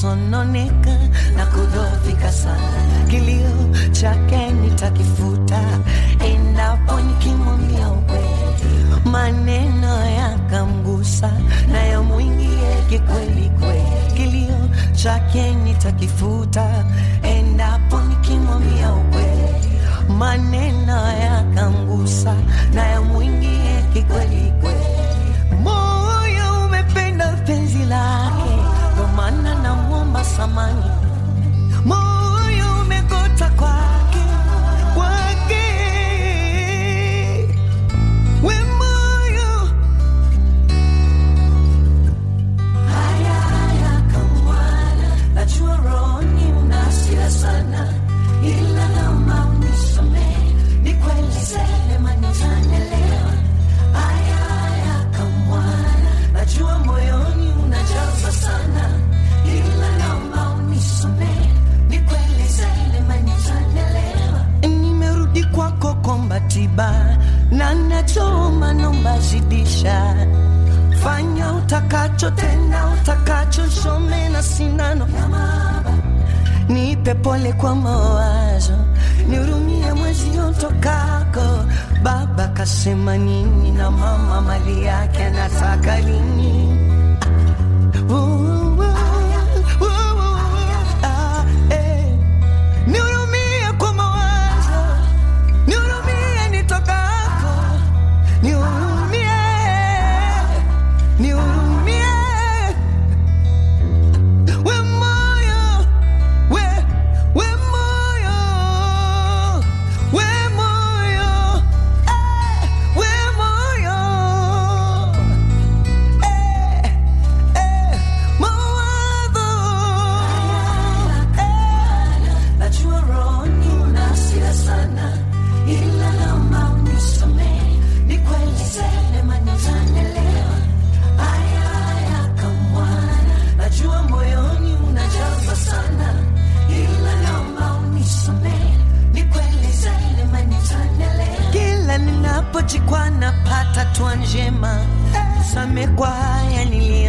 kusononeka na kudhoofika sana, kilio chake nitakifuta endapo nikimwambia ukweli, maneno yakamgusa na yamwingie kikweli kweli, kilio chake nitakifuta endapo nikimwambia ukweli, maneno yakamgusa na yamwingie kikweli kweli, moyo umependa penzi lake, ndo maana namwomba samani, moyo umegota kwake kwake, we moyo haya haya kamwana, najua rohoni una hasira sana, ila naomba unisamehe, ni kweli sema nitanielewa. Haya haya kamwana, najua moyoni unajaza sana, ila naomba unisamehe, ni kweli sema nitanielewa. Nimerudi kwako komba tiba na nachoomba nomba zidisha fanya utakacho tena utakacho shome na sindano ya mahaba nipe pole kwa mawazo nihurumie mwezi utokako baba kasema nini na mama mali yake anataka lini Uh, uh, uh, uh, ah, eh. Nihurumie kwa mawazo nihurumie nitokako nihurumie nihurumie we moyo we we moyo we moyo eh, we moyo eh, eh, mawazo eh, najua rohoni una hasira sana ila naomba unisamehe ni kweli sema nitanielewa haya haya kamwana najua moyoni unajaza sana ila naomba unisamehe ni kweli sema nitanielewa kila ninapojikwa napata tua njema same kwa haya nili